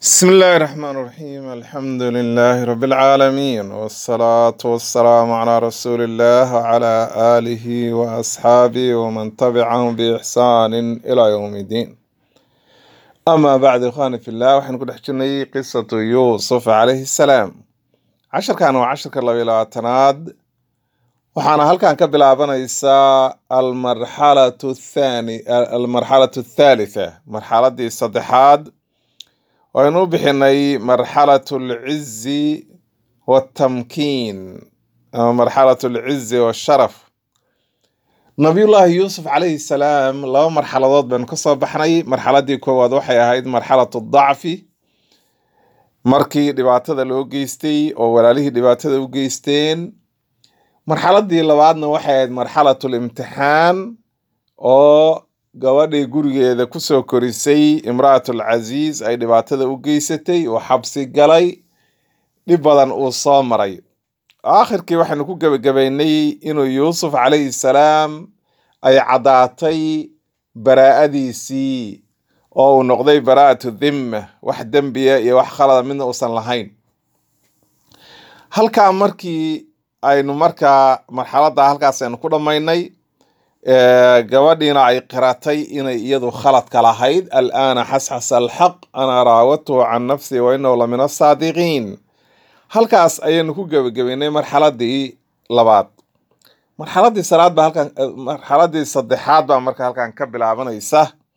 بسم الله الرحمن الرحيم الحمد لله رب العالمين والصلاة والسلام على رسول الله وعلى آله وأصحابه ومن تبعهم بإحسان إلى يوم الدين أما بعد إخواني في الله وحن كل حجني قصة يوسف عليه السلام عشر كانوا عشر كلا بلا تناد وحنا هل كان كبلا بنيسا المرحلة الثانية المرحلة الثالثة مرحلة دي صدحاد waynu u bixinay marxalat alcizi waltamkiin ama marxalat alcizi washaraf nabiyullaahi yuusuf calayhi salaam laba marxaladood baynu ka soo baxnay marxaladii koowaad waxay ahayd marxalat dacfi markii dhibaatada loo geystay oo walaalihii dhibaatada u geysteen marxaladii labaadna waxay ahayd marxalat limtixaan oo gabadhii gurigeeda kusoo korisay imra'atul casiis ay dhibaatada u geysatay oo xabsi galay dhib badan uu soo maray aakhirkii waxaynu ku gebagabaynay inuu yuusuf calayhi salaam ay caddaatay baraa'adiisii oo uu noqday baraa'atu dhimma wax dembiya iyo wax khalada midna uusan lahayn halkaa markii aynu markaa marxaladda halkaas aynu ku dhammaynay gabadhiina ay qiratay inay iyadu khaladka lahayd alaana xasxasa alxaq ana raawadtuhu can nafsi wa inahu la min asaadiqiin halkaas ayaynu ku gebagabaynay marxaladii labaad marxaladii salaad baa halkan marxaladii saddexaad baa marka halkan ka bilaabanaysa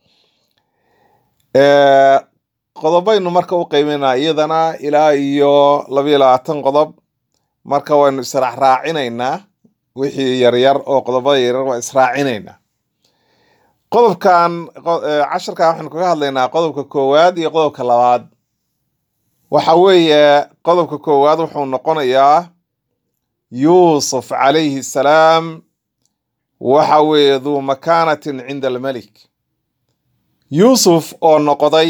qodobaynu marka u qeybaynaa iyadana ilaa iyo labayo labaatan qodob marka waynu israac raacinaynaa wixii yaryar oo qodobada yaryar waa israacinaynaa qodobkan casharkan waxaynu kaga hadlaynaa qodobka koowaad iyo qodobka labaad waxa weeye qodobka koowaad wuxuu noqonayaa yuusuf calayhi salaam waxa weeye duu makaanatin cinda almelik yuusuf oo noqday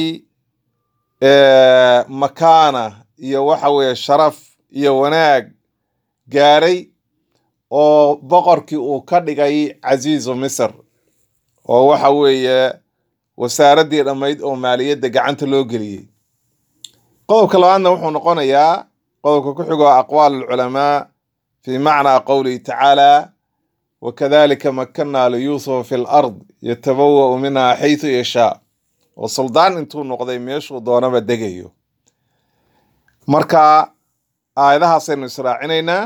makaana iyo waxa weeye sharaf iyo wanaag gaaray oo boqorkii uu ka dhigay casiizu misr oo waxa weeye wasaaraddii dhammayd oo maaliyadda gacanta loo geliyey qodobka labaadna wuxuu noqonayaa qodobka ku xigo aqwaal alculamaa fi macnaa qowlihi tacaala wakadalika makanaa liyuusufa fi lard yatabawa'u minha xaytu yashaa oo suldaan intuu noqday meeshuu doonaba degayo marka aayadahaasaynu israacinaynaa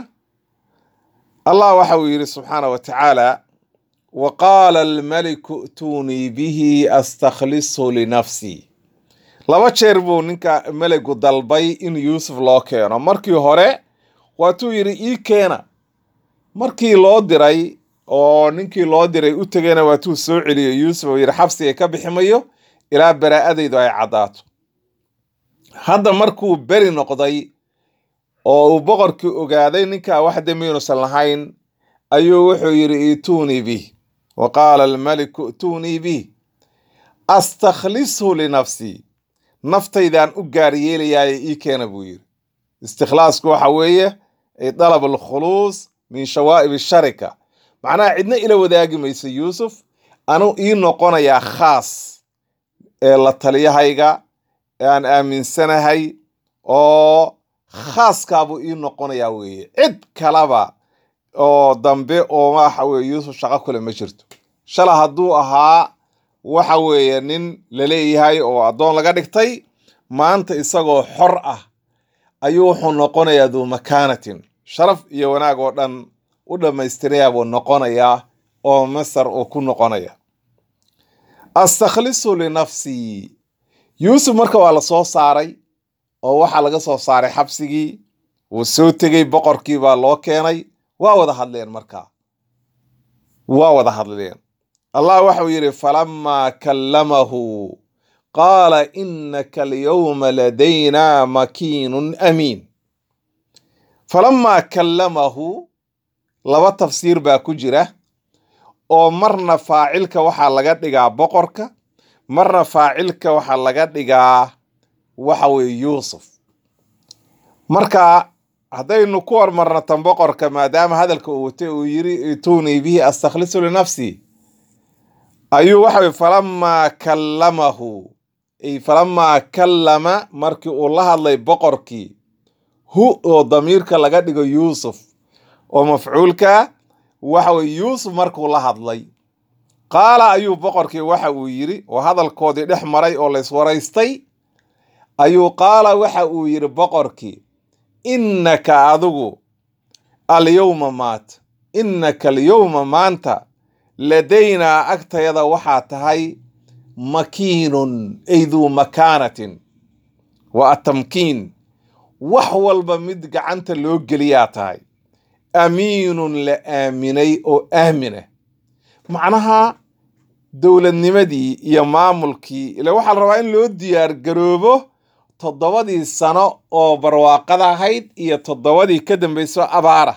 allah waxa uu yidhi subxaana wa tacaala wa qaala almaliku i'tuunii bihi astakhlishu linafsii laba jeer buu ninka meligu dalbay in yuusuf loo keeno markii hore waatuu yidhi ii keena markii loo diray oo ninkii loo diray u tegayna waatuu soo celiyo yuusuf oo yidhi xabsiga ka biximayo ilaa baraa'adaydu ay caddaato hadda markuu beri noqday oo uu boqorkii ogaaday ninkaa wax dembi inuusan lahayn ayuu wuxuu yidhi ituunii bih wa qaala almaliku i'tuunii bih astakhlishu linafsii naftaydaan u gaar yeelayaaye ii keena buu yidhi istikhlaasku waxa weeye dalab alkhuluus min shawaa'ib sharika macnaha cidna ila wadaagi mayso yuusuf anu ii noqonayaa khaas ee la taliyahayga ee aan aaminsanahay oo khaaskaabuu ii noqonayaa weeye cid kalaba oo dambe oo waxa weye yuusuf shaqo kule ma jirto shala hadduu ahaa waxa weeye nin laleeyahay oo addoon laga dhigtay maanta isagoo xor ah ayuu wuxuu noqonayaa duu makaanatin sharaf iyo wanaag oo dhan u dhammaystirayaa buu noqonayaa oo masar uu ku noqonaya astakhlisu linafsii yuusuf marka waa la soo saaray oo waxaa laga soo saaray xabsigii wuu soo tegey boqorkii baa loo keenay waa wada hadleen markaa waa wada hadleen allah waxau yidhi falamaa kallamahu qaala innaka alyawma ladaynaa makiinun amiin falamaa kallamahu laba tafsiir baa ku jira oo marna faacilka waxaa laga dhigaa boqorka marna faacilka waxaa laga dhigaa waxa weeye yuusuf marka haddaynu ku hormarno tan boqorka maadaama hadalka uu watay uu yiri ituunii bihi astakhlisu linafsii ayuu waxa weye falamaa kallamahu ay falamaa kallama markii uu la hadlay boqorkii hu oo damiirka laga dhigo yuusuf oo mafcuulka waxa weye yuusuf markuu la hadlay qaala ayuu boqorkii waxa uu yidhi oo hadalkoodii dhex maray oo layswaraystay ayuu qaala waxa uu yidhi boqorkii innaka adigu alyowma maat innaka alyowma maanta ladaynaa agtayada waxaa tahay makiinun ay duu makaanatin waa atamkiin wax walba mid gacanta loo geliyaa tahay amiinun la aaminay oo aamina macnaha dowladnimadii iyo maamulkii ila waxaa la rabaa in loo diyaar garoobo toddobadii sano oo barwaaqada ahayd iyo toddobadii ka dambayso abaara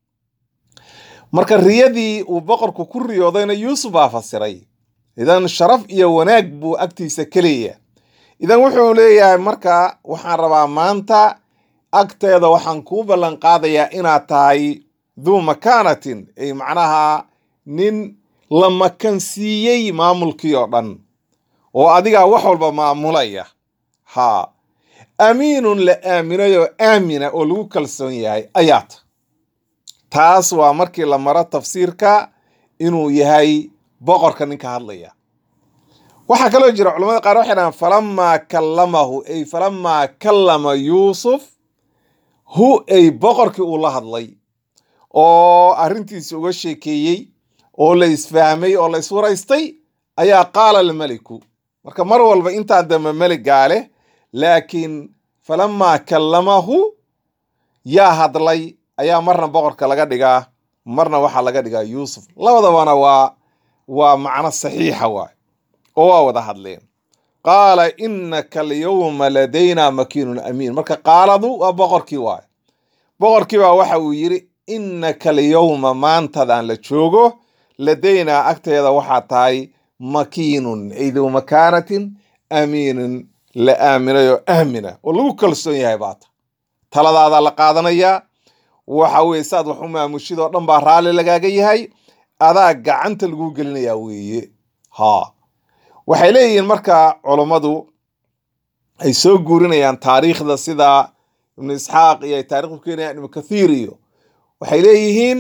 marka riyadii uu boqorku ku riyoodayna yuusuf baa fasiray idan sharaf iyo wanaag buu agtiisa ka leeyahay idan wuxuu leeyahay marka waxaan rabaa maanta agteeda waxaan kuu ballan qaadayaa inaad tahay duu makaanatin ay macnaha nin la makansiiyey maamulkii oo dhan oo adigaa wax walba maamulaya haa amiinun la aaminay oo aamina oo lagu kalsoon yahay ayaata taas waa markii la maro tafsiirka inuu yahay boqorka ninka hadlaya waxaa kaloo jira culamada qaar waxay dhahaan falamaa kallamahu ay falamaa kallama yuusuf hu ay boqorkii uu la hadlay oo arrintiisi uga sheekeeyey oo la isfahmay oo la iswaraystay ayaa qaala almeliku marka mar walba intaan dambe meligaa leh laakiin falamaa kallamahu yaa hadlay ayaa marna boqorka laga dhigaa marna waxaa laga dhigaa yuusuf labadabana waa waa macno saxiixa waay oo waa wada hadleen qaala innaka alyawma ladaynaa makiinun amiin marka qaaladu waa boqorkii waay boqorkii baa waxa uu yidhi innaka alyawma maantadan la joogo ladaynaa agteeda waxaa tahay makiinun ay duu makaanatin amiinin la aaminay oo aamina oo lagu kalsoon yahay baata taladaada la qaadanayaa waxa weye saad wax u maamushidoo dhan baa raalli lagaaga yahay adaa gacanta lagu gelinayaa weeye ha waxay leeyihiin marka culummadu ay soo guurinayaan taariikhda sida ibnu isxaaq iyo ay taarikhdu keenayaan ibnu kathiir iyo waxay leeyihiin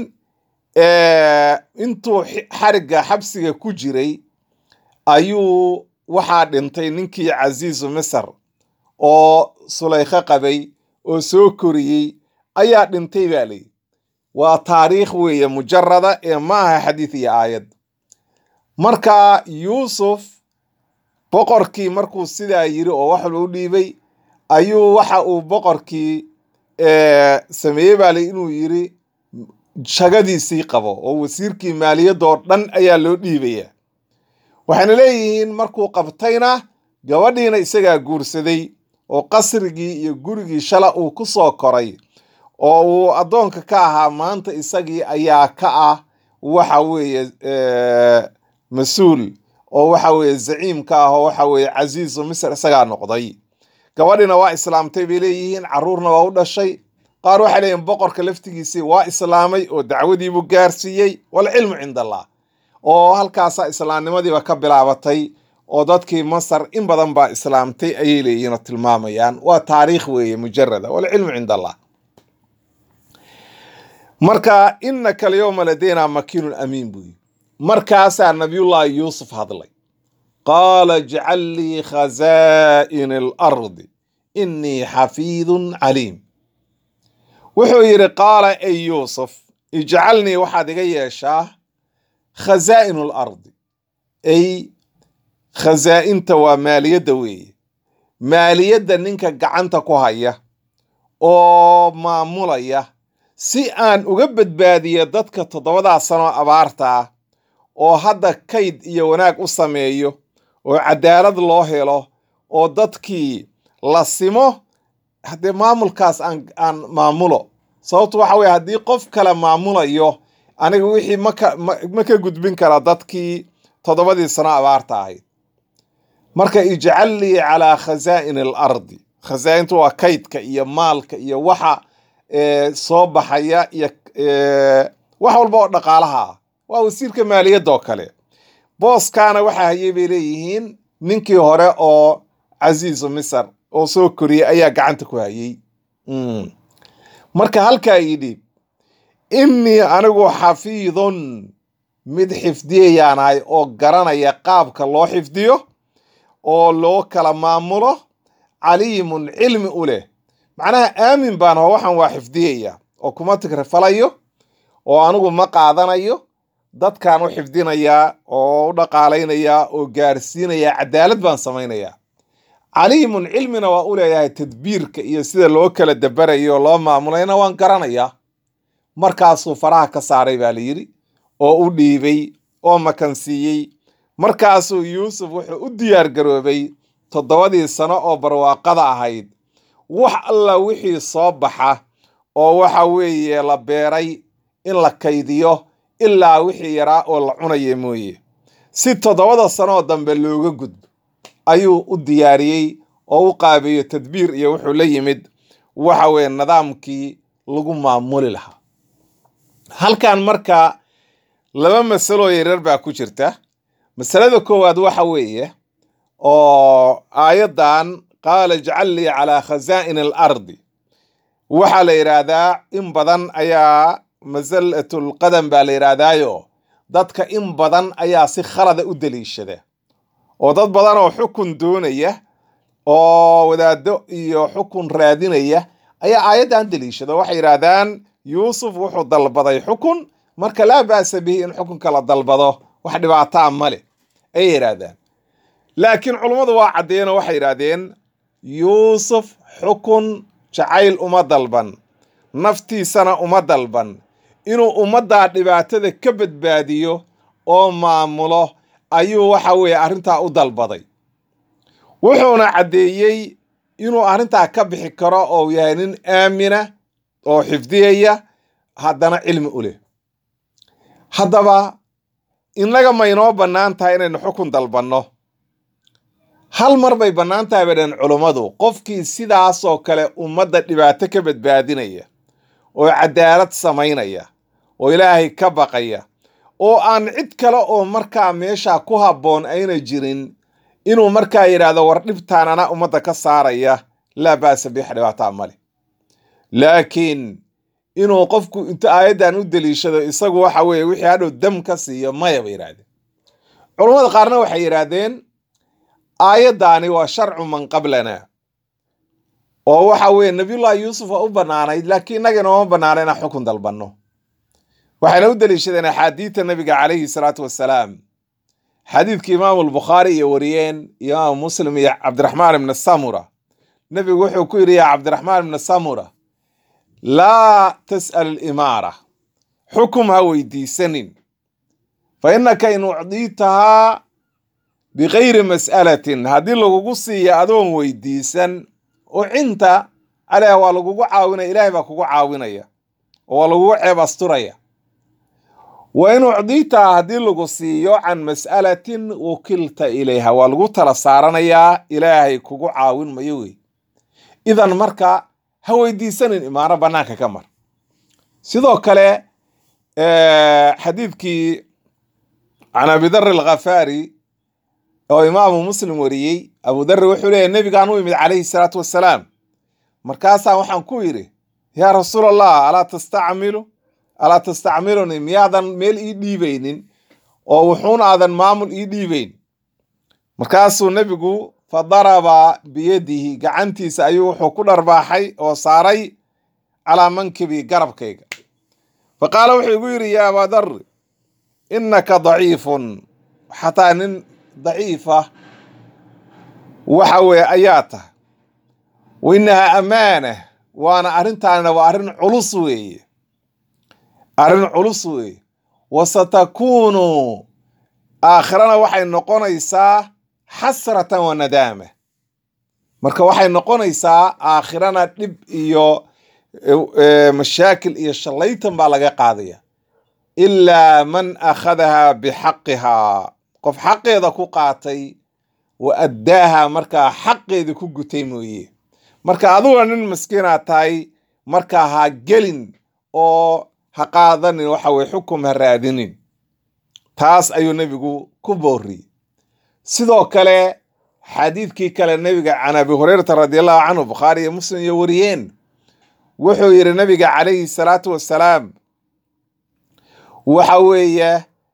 intuu xarigga xabsiga ku jiray ayuu waxaa dhintay ninkii casiisu misr oo sulaykho qabay oo soo koriyey ayaa dhintay baa layidhi waa taariikh weeye mujarada ee ma aha xadiid iyo aayad marka yuusuf boqorkii markuu sidaa yiri oo wax walba u dhiibay ayuu waxa uu boqorkii sameeyey baa layidhi inuu yiri shagadiisii qabo oo wasiirkii maaliyadoo dhan ayaa loo dhiibaya waxayna leeyihiin markuu qabtayna gabadhiina isagaa guursaday oo qasrigii iyo gurigii shala uu ku soo koray oo uu addoonka ka ahaa maanta isagii ayaa ka ah waxa weeye mas-uul oo waxa weeye zaciim ka ah oo waxa weeye casiisu misr isagaa noqday gabadhiina waa islaamtay bay leeyihiin carruurna waa u dhashay qaar waxay leeyihin boqorka laftigiisii waa islaamay oo dacwadiibuu gaarsiiyey walcilmu cinda allah oo halkaasaa islaamnimadiiba ka bilaabatay oo dadkii masar in badan baa islaamtay ayay leeyihiin oo tilmaamayaan waa taariikh weeye mujarada walcilmu cinda allah marka inaka alyowma ladaynaa makiinun amiin buu yii markaasaa nabiyullaahi yuusuf hadlay qaala ijcal lii khazaa'in alardi innii xafiidun caliim wuxuu yidhi qaala ey yuusuf ijcalnii waxaad iga yeeshaa khazaa'inu alardi ay khazaa'inta waa maaliyadda weeye maaliyadda ninka gacanta ku haya oo maamulaya si aan uga badbaadiyo dadka toddobadaa sanoo abaarta ah oo hadda kayd iyo wanaag u sameeyo oo cadaalad loo helo oo dadkii la simo haddee maamulkaas aan aan maamulo sababtu waxa weye haddii qof kale maamulayo aniga wixii maka ma ka gudbin kara dadkii toddobadii sano abaarta ahayd marka ijcal lii calaa khazaa'in alardi khazaa'intu waa kaydka iyo maalka iyo waxa soo baxaya iyo wax walba oo dhaqaalaha ah waa wasiirka maaliyadda oo kale booskaana waxaa hayay bay leeyihiin ninkii hore oo casiisu misr oo soo koriyey ayaa gacanta ku hayey marka halkaa yidhi innii anigu xafiidun mid xifdiyayaanahay oo garanaya qaabka loo xifdiyo oo loo kala maamulo caliimun cilmi u leh macnaha aamin baan ho waxaan waa xifdiyaya oo kuma tigrifalayo oo anigu ma qaadanayo dadkaan u xifdinayaa oo u dhaqaalaynayaa oo gaarsiinayaa cadaalad baan samaynayaa caliimun cilmina waa u leeyahay tadbiirka iyo sida loo kala dabarayo oo loo maamulayna waan garanayaa markaasuu faraha ka saaray baa la yidhi oo u dhiibay oo makansiiyey markaasuu yuusuf wuxuu u diyaar garoobay toddobadii sano oo barwaaqada ahayd wax alla wixii soo baxa oo waxa weeye la beeray in la kaydiyo ilaa wixii yaraa oo la cunaya mooye si toddobada sanooo dambe looga gudbo ayuu u diyaariyey oo u qaabeeyo tadbiir iyo wuxuu la yimid waxa weeye nidaamkii lagu maamuli lahaa halkan marka laba masaloo yaryar baa ku jirta masalada koowaad waxa weeye oo aayaddan qaala ijcal lii calaa khasaa'in alardi waxaa la yidhaahdaa in badan ayaa masallatul qadam baa la yidhaahdaayo dadka in badan ayaa si khalada u deliishada oo dad badan oo xukun doonaya oo wadaaddo iyo xukun raadinaya ayaa aayaddan deliishada waxay yidhaahdaan yuusuf wuxuu dalbaday xukun marka laa ba'sa bihi in xukunka la dalbado wax dhibaataa male ayay yidhaahdaan laakiin culummadu waa caddeeyeen oo waxay yidhaahdeen yuusuf xukun jacayl uma dalban naftiisana uma dalban inuu ummaddaa dhibaatada ka badbaadiyo oo maamulo ayuu waxa weeye arrintaa u dalbaday wuxuuna caddeeyey inuu arrintaa ka bixi karo oo yahay nin aamina oo xifdiyaya haddana cilmi u leh haddaba innaga maynoo bannaan tahay inaynu xukun dalbanno hal mar bay bannaan tahay bay dhaheen culummadu qofkii sidaasoo kale ummadda dhibaato ka badbaadinaya oo cadaalad samaynaya oo ilaahay ka baqaya oo aan cid kale oo markaa meeshaa ku habboon ayna jirin inuu markaa yidhaahdo war dhibtaan anaa ummadda ka saaraya laa ba'sa biix dhibaataa male laakiin inuu qofku inta aayaddan u deliishado isagu waxa weeye wixii hadhow dam ka siiyo maya bay yidhahdeen culummada qaarna waxay yidhaahdeen aayaddaani waa sharcu man qablana oo waxa weeye nabiyullahi yuusuf waa u bannaanayd laakiin innaga inooma bannaana inaan xukun dalbanno waxayna u deliishadeen axaadiidta nabiga calayhi salaatu wassalaam xadiidkii imaamu albukhaari iyo wariyeen imaamu muslim iyo cabdiraxmaan ibna samura nebigu wuxuu ku yidhi yaa cabdiraxmaan ibna samura laa tas'al alimaara xukum ha weydiisanin fa innaka in ucdiitahaa bikayri mas'alatin haddii lagugu siiya adoon weydiisan ucinta caleyha waa lagugu caawinaya ilaahay baa kugu caawinaya oo waa lagugu ceeb asturaya wa in ucdiitahaa haddii lagu siiyo can mas'alatin wukilta ilayha waa lagu tala saaranayaa ilaahay kugu caawin mayo wey idan marka ha weydiisanin imaano bannaanka ka mar sidoo kale xadiidkii can abidar alkhafaari oo imaamu muslim wariyey abudari wuxuu leeyahy nebigaan u imid calayhi salaatu wassalaam markaasaa waxaan ku yidhi yaa rasuul allah alaa tastacmilu alaa tastacmiluni miyaadan meel ii dhiibaynin oo wuxuun aadan maamul ii dhiibayn markaasuu nebigu fa daraba biyadihi gacantiisa ayuu wuxuu ku dharbaaxay oo saaray calaa mankibii garabkayga fa qaala wuxuu igu yidhi yaa abadari innaka daciifun xataa nin daciifa waxa weeye ayaa tahay wa innahaa amaana waana arrintaanina waa arrin culus weeye arrin culus weeye wa satakuunu aakhirana waxay noqonaysaa xasratan wa nadaama marka waxay noqonaysaa aakhirana dhib iyo mashaakil iyo shallaytan baa laga qaadaya ilaa man akhadahaa bixaqihaa qof xaqeeda ku qaatay wa addaaha markaa xaqeeda ku gutay mooye marka aduga nin maskiinaad tahay markaa ha gelin oo ha qaadanin waxa weye xukum ha raadinin taas ayuu nebigu ku booriyey sidoo kale xadiidkii kale nebiga can abi hurayrata radiallahu canhu bukhaari iyo muslim iyo wariyeen wuxuu yidhi nabiga calayhi salaatu wassalaam waxa weeye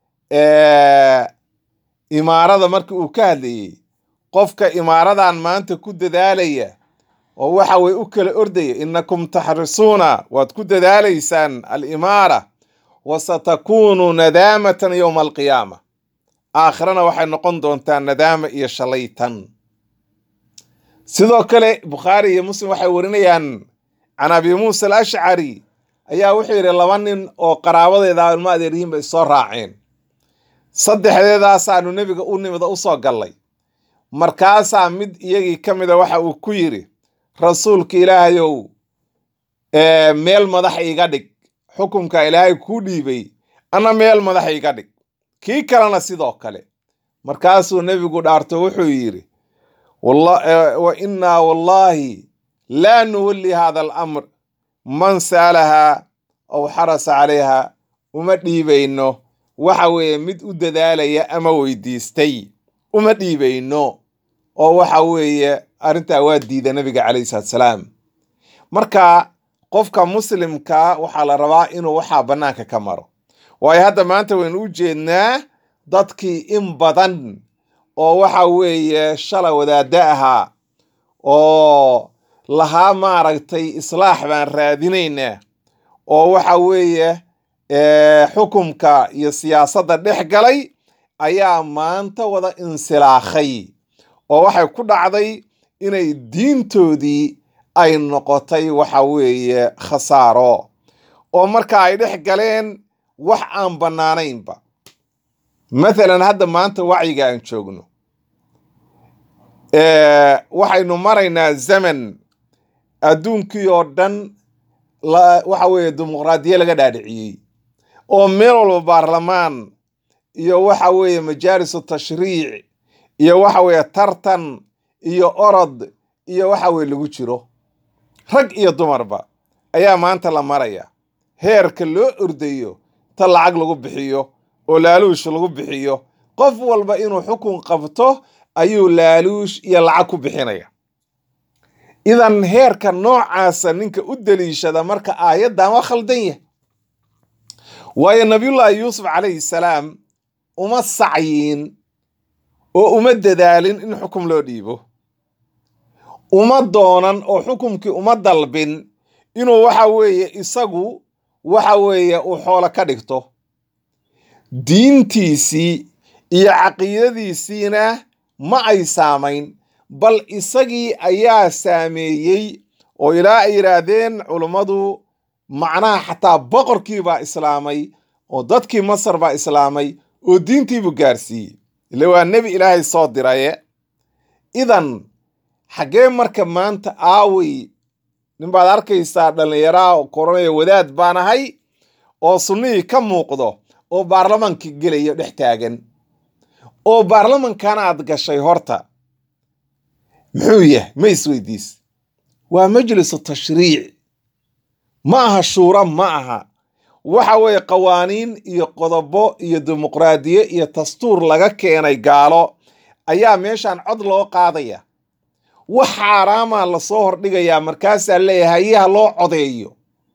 imaarada markii uu ka hadlayey qofka imaaradan maanta ku dadaalaya oo waxa weye u kala ordaya innakum taxrisuuna waad ku dadaalaysaan alimaara wa satakunu nadaamatan yowma alqiyaama aakhirana waxay noqon doontaa nadaama iyo shalaytan sidoo kale bukhaari iyo muslim waxay warinayaan can abi muusa alashcari ayaa wuxuu yidhi laba nin oo qaraabadeeda ilmo adeeryihiin bay soo raaceen saddexdeedaasaanu nebiga u nimida usoo gallay markaasaa mid iyagii ka mida waxa uu ku yidhi rasuulka ilaahayow meel madax iga dhig xukunka ilaahay kuu dhiibay anna meel madax iga dhig kii kalena sidoo kale markaasuu nebigu dhaarto wuxuu yidhi wa innaa wallaahi laa nuwalli hada alamr man saalahaa aw xarasa calayha uma dhiibayno waxa weeye mid u dadaalaya ama weydiistay uma dhiibayno oo waxa weeye arrintaa waa diida nabiga calayhi salaatu salaam marka qofka muslimka waxaa la rabaa inuu waxaa bannaanka ka maro waayo hadda maanta waynu u jeednaa dadkii in badan oo waxa weeye shala wadaadda ahaa oo lahaa maaragtay islaax baan raadinaynaa oo waxa weeye xukumka iyo siyaasadda dhex galay ayaa maanta wada insilaakhay oo waxay ku dhacday inay diintoodii ay noqotay waxa weeye khasaaro oo marka ay dhex galeen wax aan bannaanaynba mathalan hadda maanta wacyiga aan joogno waxaynu maraynaa zaman adduunkii oo dhan waxa weeye dimuqraadiya laga dhaadhiciyey oo meel walba baarlamaan iyo waxa weeye majaalisu tashriic iyo waxa weeye tartan iyo orod iyo waxa weye lagu jiro rag iyo dumarba ayaa maanta la maraya heerka loo ordayo ta lacag lagu bixiyo oo laaluush lagu bixiyo qof walba inuu xukun qabto ayuu laaluush iyo lacag ku bixinaya idan heerka noocaasa ninka u daliishada marka aayaddan waa khaldan yah waayo nabiyullaahi yuusuf calayhi salaam uma sacyin oo uma dadaalin in xukum loo dhiibo uma doonan oo xukumkii uma dalbin inuu waxa weeye isagu waxa weeye uu xoolo ka dhigto diintiisii iyo caqiidadiisiina ma ay saamayn bal isagii ayaa saameeyey oo ilaa ay yidhaahdeen culummadu macnaha xataa boqorkii baa islaamay oo dadkii masar baa islaamay oo diintiibuu gaarsiiyey ile waa nebi ilaahay soo diraye idan xaggee marka maanta aawey ninbaad arkaysaa dhallinyaraa oo koranaya wadaad baan ahay oo sunnihii ka muuqdo oo baarlamaanka gelaya dhex taagan oo baarlamankana aad gashay horta muxuu yahay ma isweydiis waa majlisu tashriic ma aha shuura ma aha waxa weeye qawaaniin iyo qodobo iyo dimuqraadiye iyo dastuur laga keenay gaalo ayaa meeshan cod loo qaadaya wax xaaraamaa lasoo hordhigayaa markaasaa leeyahay hayaha loo codeeyo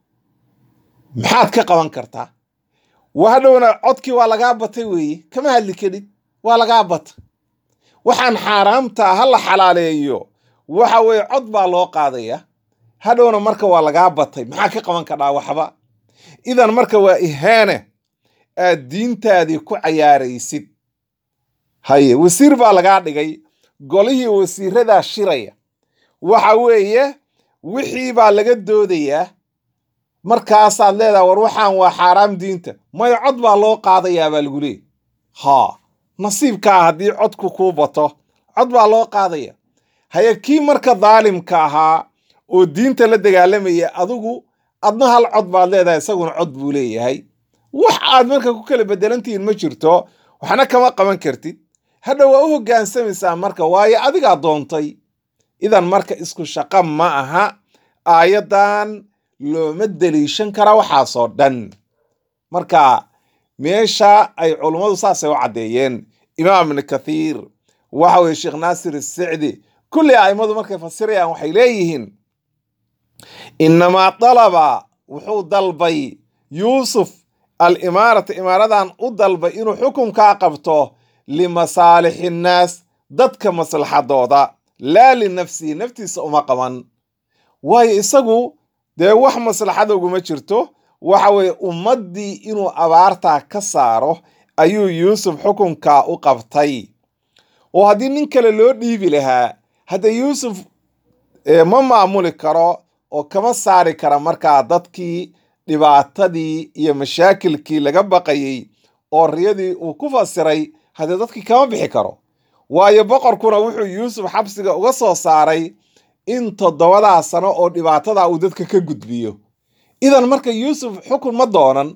maxaad ka qaban kartaa hadhowna codkii waa lagaa batay weeye kama hadli kadhid waa lagaa bata waxaan xaaraamtaa ha la xalaaleeyo waxa weeye cod baa loo qaadaya hadhowna marka waa lagaa batay maxaa ka qaban kadhaa waxba idan marka waa ihaane aad diintaadii ku cayaaraysid haye wasiir baa lagaa dhigay golihii wasiiradaa shiraya waxa weeye wixii baa laga doodayaa markaasaad leedaha war waxaan waa xaaraam diinta mayo cod baa loo qaadayaa baa lagu leeyay haa nasiibkaa haddii codku kuu bato cod baa loo qaadaya haye kii marka daalimka ahaa oo diinta la dagaalamaya adigu adna hal cod baad leedahay isaguna cod buu leeyahay wax aad marka ku kala bedelantihiin ma jirto waxna kama qaban kartid hadha waa u hoggaansamaysaa marka waayo adigaa doontay idan marka isku shaqo ma aha aayaddan looma deliishan kara waxaasoo dhan marka meesha ay culummadu saasay u caddeeyeen imaam ibni kathiir waxa weye sheekh naasir isicdi kulli a'immadu markay fasirayaan waxay leeyihiin inamaa dalaba wuxuu dalbay yuusuf alimaarata imaaradan u dalbay inuu xukunkaa qabto limasaalixi innaas dadka maslaxadooda laa linafsihi naftiisa uma qaban waayo isagu dee wax maslaxada uguma jirto waxa weeye ummaddii inuu abaartaa ka saaro ayuu yuusuf xukunkaa u qabtay oo haddii nin kale loo dhiibi lahaa hadda yuusuf ma maamuli karo oo kama saari kara markaa dadkii dhibaatadii iyo mashaakilkii laga baqayey oo riyadii uu ku fasiray haddee dadkii kama bixi karo waayo boqorkuna wuxuu yuusuf xabsiga uga soo saaray in toddobadaa sano oo dhibaatadaa uu dadka ka gudbiyo idan marka yuusuf xukun ma doonan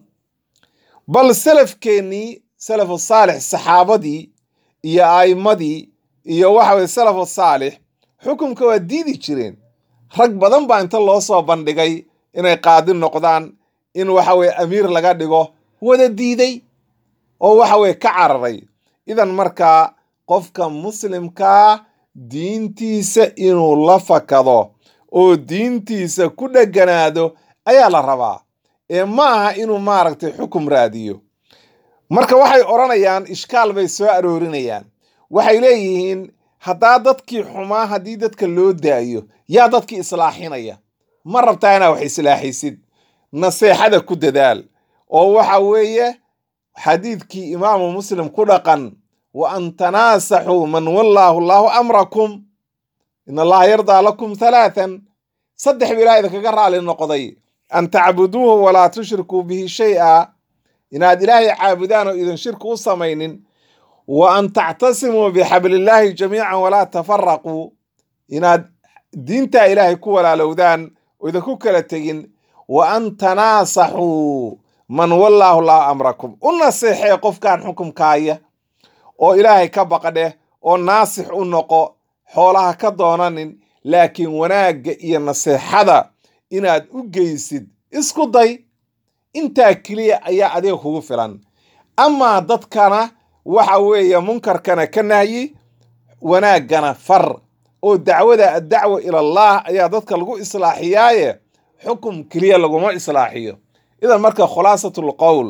bal salafkeennii salafu saalix saxaabadii iyo a'immadii iyo waxa weye salafu saalix xukunka waa diidi jireen rag badan baa inta loo soo bandhigay inay qaadi noqdaan in waxa weye amiir laga dhigo wada diiday oo waxa weye ka cararay idan markaa qofka muslimkaa diintiisa inuu la fakado oo diintiisa ku dheganaado ayaa la rabaa ee ma aha inuu maaragtay xukum raadiyo marka waxay odhanayaan ishkaal bay soo aroorinayaan waxay leeyihiin haddaa dadkii xumaa haddii dadka loo daayo yaa dadkii islaaxinaya ma rabtaa inaa wax islaaxisid naseexada ku dadaal oo waxa weeye xadiidkii imaamu muslim ku dhaqan wa an tanaasaxuu man wallaahu allaahu amrakum in allaha yardaa lakum halaatan saddex ba ilaah idinkaga raali noqday an tacbuduuhu walaa tushrikuu bihi shay-a inaad ilaahay caabudaan oo idin shirki u samaynin wa an tactasimuu bixablillaahi jamiican walaa tafaraquu inaad diintaa ilaahay ku walaalowdaan oo idinku kala tegin wa an tanaasaxuu man wallaahu llahu amrakum u naseexee qofkan xukumkaaya oo ilaahay ka baqadheh oo naasix u noqo xoolaha ka doonanin laakiin wanaagga iyo naseexada inaad u geysid isku day intaa keliya ayaa adiga kugu filan amaa dadkana waxa weeye munkarkana ka nahyi wanaaggana far oo dacwada addacwa ilallaah ayaa dadka lagu islaaxiyaaye xukum keliya laguma islaaxiyo idan marka khulaasatul qowl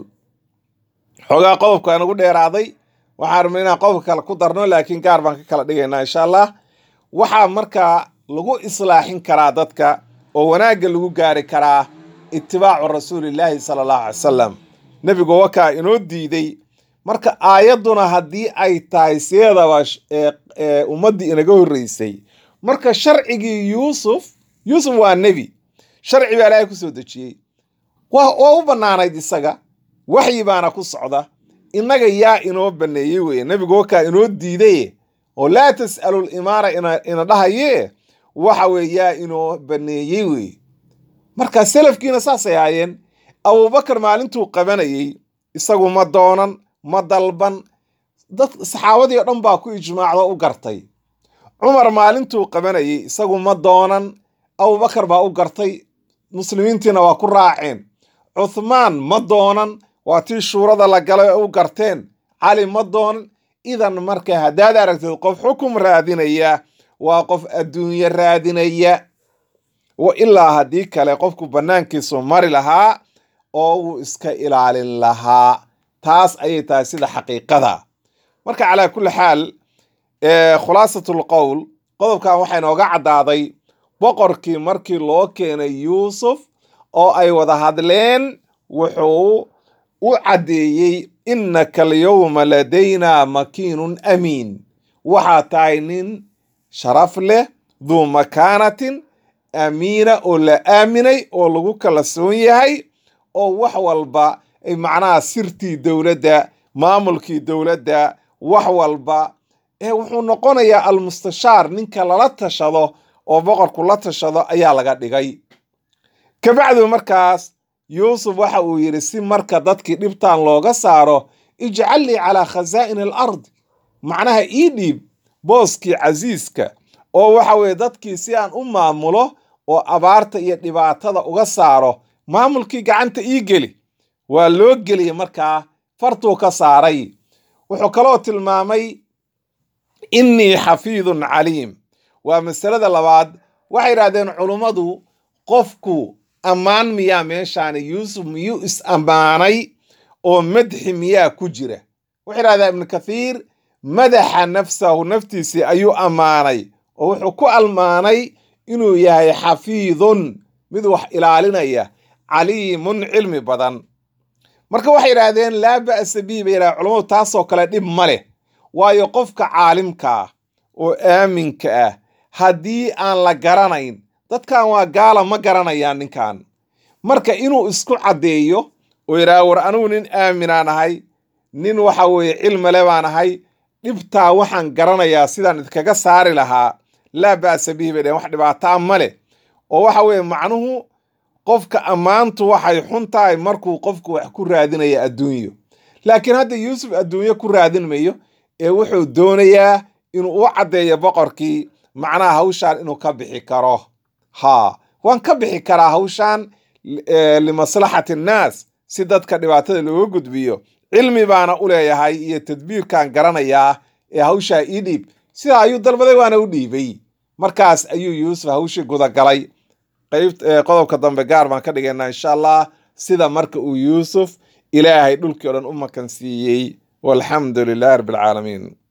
xoogaa qodobka nagu dheeraaday waxaan rabnay inaan qodobka kale ku darno laakiin gaar baan ka kala dhigaynaa insha allah waxaa markaa lagu islaaxin karaa dadka oo wanaagga lagu gaari karaa itibaacu rasuulillaahi sala allahu alay salam nebigu wakaa inoo diiday marka aayadduna haddii ay tahay sideedaba ummaddii inaga horreysay marka sharcigii yuusuf yuusuf waa nebi sharci baa ilaahay ku soo dejiyey waa u bannaanayd isaga waxyi baana ku socda innaga yaa inoo banneeyey weye nebigu wakaa inoo diidaye oo laa tas'alu limaara ina dhahaye waxa weye yaa inoo banneeyey weye marka selafkiina saasay ahaayeen abubakar maalintuu qabanayey isagu ma doonan ma dalban dad saxaabadii o dhan baa ku ijmaacdo u gartay cumar maalintuu qabanayey isagu ma doonan abubakar baa u gartay muslimiintiina waa ku raaceen cuthmaan ma doonan waa tii shuurada la galay oo u garteen cali ma doonan idan marka haddaad aragtid qof xukum raadinaya waa qof adduunye raadinaya wa ilaa haddii kale qofku bannaankiisu mari lahaa oo uu iska ilaalin lahaa taas ayay tahay sida xaqiiqada marka calaa kulli xaal khulaasatul qowl qodobkan waxaa inooga caddaaday boqorkii markii loo keenay yuusuf oo ay wada hadleen wuxuu u caddeeyey innaka alyowma ladaynaa makiinun amiin waxaa tahay nin sharaf leh duu makaanatin amiina oo la aaminay oo lagu kalsoon yahay oo wax walba ay macnaha sirtii dowladda maamulkii dowladda wax walba ee wuxuu noqonayaa almustashaar ninka lala tashado oo boqorku la tashado ayaa laga dhigay kabacdu markaas yuusuf waxa uu yidhi si marka dadkii dhibtan looga saaro ijcal lii calaa khasaa'in alard macnaha ii dhiib booskii casiiska oo waxa weeye dadkii si aan u maamulo oo abaarta iyo dhibaatada uga saaro maamulkii gacanta ii geli waa loo geliyey markaa fartuu ka saaray wuxuu kaloo tilmaamay innii xafiidun caliim waa masalada labaad waxay yidhahdeen culummadu qofku ammaan miyaa meeshaani yuusuf miyuu is ammaanay oo madxi miyaa ku jira wuxuu yidhahdaa ibnu kathiir madaxa nafsahu naftiisii ayuu ammaanay oo wuxuu ku almaanay inuu yahay xafiidun mid wax ilaalinaya caliimun cilmi badan marka waxay yidhaahdeen laa ba'sa bihi bay yidhahdeen culammadu taasoo kale dhib ma leh waayo qofka caalimka ah oo aaminka ah haddii aan la garanayn dadkan waa gaala ma garanayaan ninkan marka inuu isku caddeeyo oo yidhaha war anigu nin aaminaan ahay nin waxa weeye cilmile baan ahay dhibtaa waxaan garanayaa sidaan idkaga saari lahaa laa ba'sa bihi bay dhaheen wax dhibaataa ma leh oo waxa weeye macnuhu qofka ammaantu waxay xun tahay markuu qofku wax ku raadinaya adduunyo laakiin hadda yuusuf adduunyo ku raadin mayo ee wuxuu doonayaa inuu u caddeeyo boqorkii macnaha hawshaan inuu ka bixi karo haa waan ka bixi karaa hawshaan limaslaxati annaas si dadka dhibaatada looga gudbiyo cilmi baana u leeyahay iyo tadbiirkaan garanayaa ee hawshaa ii dhiib sidaa ayuu dalbaday waana u dhiibay markaas ayuu yuusuf hawshii gudagalay qayb qodobka dambe gaar baan ka dhigaynaa insha allah sida marka uu yuusuf ilaahay dhulkii o dhan u makan siiyey walxamdu lilahi rabbi alcaalamiin